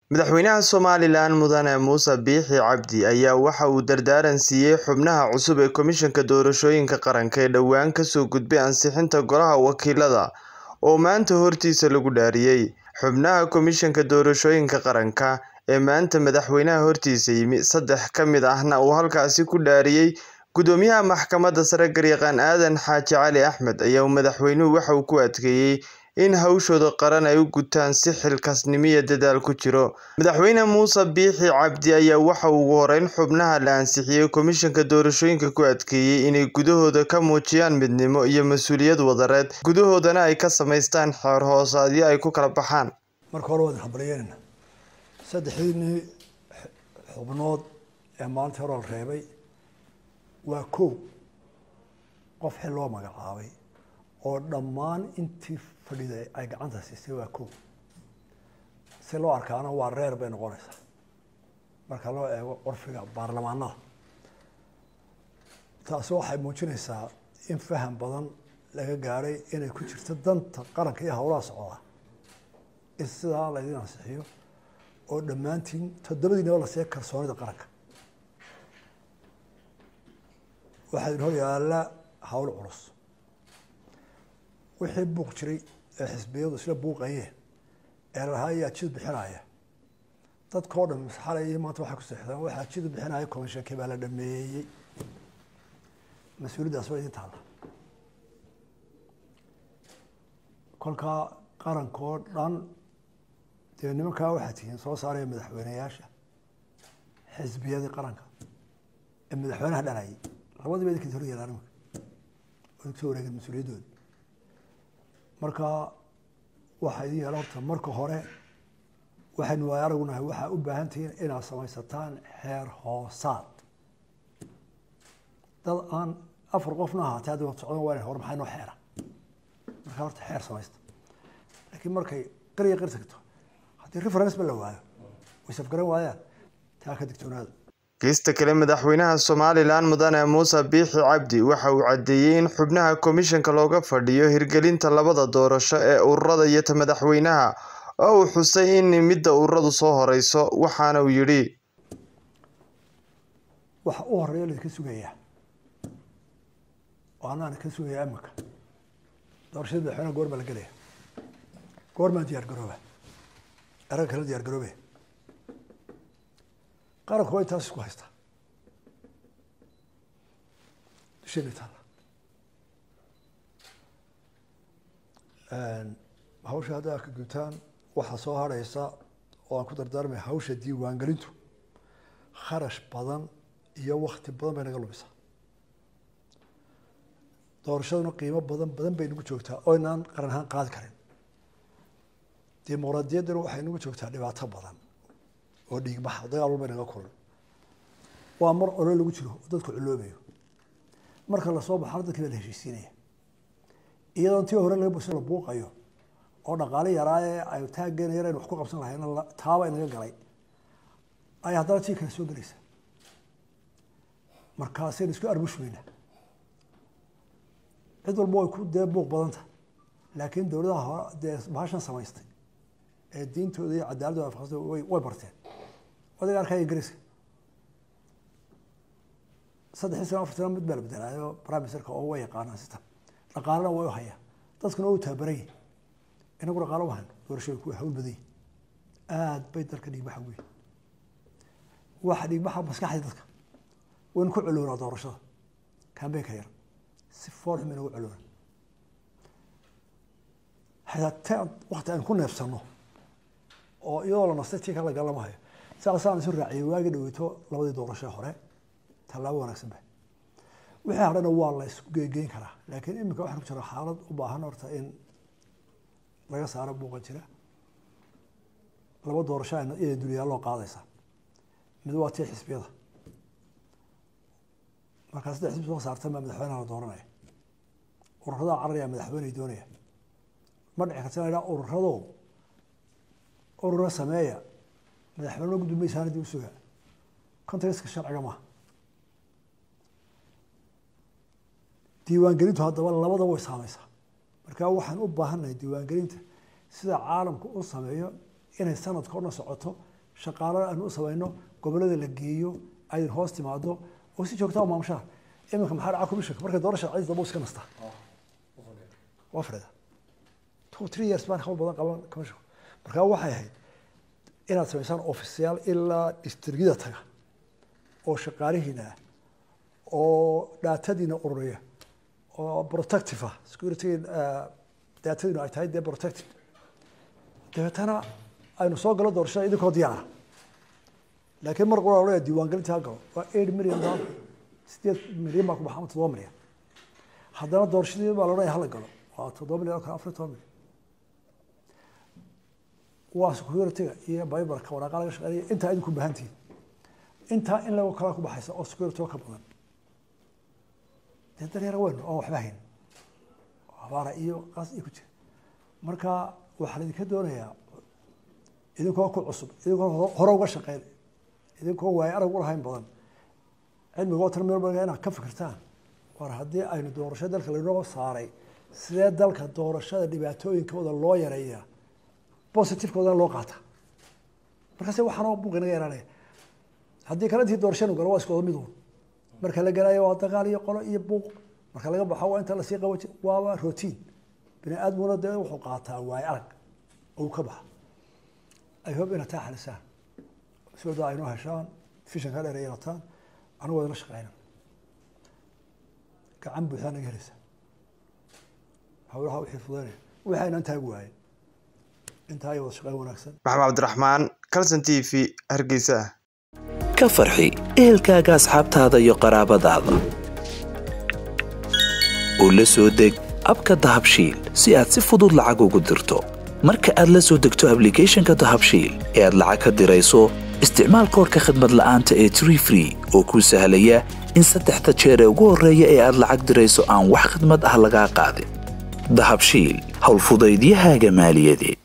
Madaxweynaha Somalilan Mudane Muuse Biixi Cabdi ayaa waxa uu dardaaran siiyay xubnaha cusub ee Komishanka Doorashooyinka Qaranka ee dhawaan ka soo gudbay ansixinta Golaha Wakiilada oo maanta hortiisa lagu dhaariyay. Xubnaha Komishanka Doorashooyinka Qaranka ee maanta madaxweynaha hortiisa yimi, saddex ka mid ahna uu halkaasi ku dhaariyay Gudoomiyaha Maxkamadda Sare Garyaqaan Aadan Xaaji Cali Axmed ayaa madaxweynuhu waxa uu ku adkeeyay in hawshooda qaran ay u gutaan si xilkasnimo iyo dadaal ku jiro. Madaxweyne Muuse Biixi Cabdi ayaa waxa uu ugu horreyn xubnaha la ansixiyay Komishanka Doorashooyinka ku adkeeyay inay gudahooda ka muujiyaan midnimo iyo mas'uuliyad wadareed, gudahoodana ay ka samaystaan xeer hoosaadyo ay ku kala baxaan. marka hore waan hambalyeynayna saddexdiinii xubnood ee maalintii hore la reebay waa kow qof xil loo magacaabay oo dhammaan intii fadhiday ay gacanta siisay waa kow si loo arkaana waa reer bay noqonaysaa marka loo eego curfiga baarlamaanada taasi waxay muujinaysaa in faham badan laga gaadhay inay ku jirto danta qaranka iyo howlaha socda in sidaa laydin ansixiyo oo dhammaantiin toddobadiinaba la siiya kalsoonida qaranka waxaa idin hor yaalla hawl culus wixii buuq jiray ee xisbiyadu isla buuqayeen ee lahaa ayaa jid bixinaya dadkao dhan xalay maanta waxay ku seexdaan waxaa jid bixinaya komishankii baa la dhameeyey mas-uuliyaddaas waa idin taalla kolkaa qarankoo dhan dee nimankaa waxaa tihiin soo saaraya madaxweyneyaasha xisbiyadii qaranka ee madaxweynaha dhanayay labadiiba idinka hor yeelaan imika oo idinka soo wareegeen mas-uuliyaddooda marka waxaa idin yeela horta marka hore waxaynu waay aragunahay waxaa u baahan tihiin inaad samaysataan xeer hoosaad dad aan afar qofna ahaatee hadda wad socdan waa hore maxaa noo xeera markaa horta xeer samaysta laakiin markay qariya qari tagto haddii reference ba la waayo way safgaran waayaan taa ka digtoonaada Geesta kale madaxweynaha Somalilan Mudane Muuse Biixi Cabdi waxa uu caddeeyay in xubnaha komishanka looga fadhiyo hirgelinta labada doorasho ee ururada iyo ta madaxweynaha oo uu xusay in midda ururadu soo horeyso waxaana uu yidhi waxa u horeeya laydinka sugayaa oo anaana ka sugayaa imika doorashada madaxweynaha goor baa la gelaya goor maa diyaar garooba eragga kala diyaar garoobe qaranku way taas isku haystaa dusheena taalla hawsha haddaa ka gutaan waxaa soo harhaysa oo aan ku dardaarmaya hawsha diiwaangelintu kharash badan iyo wakti badan bay naga lumisaa doorashaduna qiimo badan badan bay nagu joogtaa oo inaan qaran ahaan qaadi karin dimuqraadiyadduna waxay nagu joogtaa dhibaato badan oo dhiigbaxa dagaal walba naga kulan waa mar olo lagu jiro oo dadku culoobayo marka lasoo baxana dadkii baa la heshiisiinaya iyadoon tii hore laga bus la buuqayo oo dhaqaale yaraaye ay taaggeena yar aynu wax ku qabsan lahayna taaba inaga galay ay haddana tii kale soo gelaysa markaasaynu isku arbushmayna cid walba way ku dee buuq badanta laakiin dowladaha hore dee bahashan samaystay ee diintooda iyo cadaaladooda afaqsada way way barteen odaga arkaya ingiriiska saddexii sano afar sano mid baa la bedelaayo prime ministerka oo way yaqaanaan sitan dhaqaalena way u hayaan dadkuna waa u tababaran yihin inagu dhaqaalo u hayno doorashooyinku way hawl badan yihin aad bay dalka dhiigbaxa weyn waxa dhiigbaxa maskaxda dadka waynu ku culoonaa doorashada kambeynka yar si fool xum inagu culoona hataa wakti aynu ku neefsano oo iyadoo la nastay tii kala galama hayo saasaan isu raaciyay waagi dhaweyto labadii doorasho hore tallaabo wanaagsan ba wixii hadhana waa la isku geegeyn karaa laakiin iminka waxaan ku jira xaalad u baahan horta in laga saaro buuqa jira laba doorasho inay dulyaaloo qaadaysa mid waa tii xisbiyada markaa saddex xisbi soo saartan baa madaxweynaha la dooranaya ururadaa cararaya madaxweyney doonaya ma dhici karta ina idhaa ururadow urura sameeya madaxweyne gudoomiyeysaan dib u suga contextka sharciga maaha diiwaangelintu haddaba labadaba way saamaysaa marka waxaan u baahannahay diiwaangelinta sida caalamku u sameeyo inay sanadka o dhan socoto shaqaalana aynu u samayno gobolada la geeyo aydin hoos timaado oo si joogtaa u maamushaan iminka maxaa dhaca commissionka markay doorasha cid daba iska nastaa waa fadhida two three years baan hawl badan qaban commissionka markaa waxay ahayd inaad samaysaan ofisyaal ilaa distrigida taga oo shaqaalihiina ah oo dhaatadiina ururiya oo protective ah security daatadiinu ay tahay dee protective dabeetana aynu soo galo doorashada idinkoo diyaara laakiin mar qura odhaya diiwaangelinta ha galo waa eight million dollar sideed milyan baa ku baxa ama toddoba milyan haddana doorashadii baa la odhanaya hala galo waa toddoba milyan oo kale afar iyo toban milyan waa securityga iyo bibarka waraaqa laga shaqeynaya intaa idinku baahantihin intaa in lago kalaa ku baxaysa oo security oo ka badan dee daryar weyn oo waxba hayn abaara iyo qaas iyo ku jira marka waxaa laidinka doonayaa idinkoo ku cusub idinkoo hore uga shaqeyn idinkoo waayo arag u lahayn badan cilmigoo tan meel badan inaad ka fikirtaan war haddii aynu doorasho dalka lainoo saaray sidee dalka doorashada dhibaatooyinkooda loo yareeyaa positivekoodan loo qaata markaase waxaanoo buuq inaga yaraanaya haddii kale intii doorashanu galo waa isku wada mid uun marka la galayo waa dagaal iyo qolo iyo buuq marka laga baxo waa inta lasii qabaji waaba routine bini aadmuna dee wuxuu qaataa waayo arag oo ka baxa ay hob inaad taa xalisaan sooda aynoo heshaan fishanka dheer yeelataan anigu waa idla shaqeyna gacan buuxdaa naga helaysa hawlaha wixii fudaynaya wixii aynaan taagi waayen intaa ay wada shaqeyn wanaagsan maxamed cabdiraxmaan calson t v hargeysa ka farxi ehelkaaga asxaabtaada iyo qaraabadaada oo la soo deg abka dahabshiil si aad si fudud lacag ugu dirto marka aad la soo degto ablicathonka dahabshiil ee aad lacag ka dirayso isticmaal koorka khadmad la'aanta ee tree free oo kuu sahlaya in saddexda jeer ee ugu horreeya ee aad lacag dirayso aan wax khidmad ah lagaa qaadin dahabshiil howlfudaydiyahaaga maaliyadeed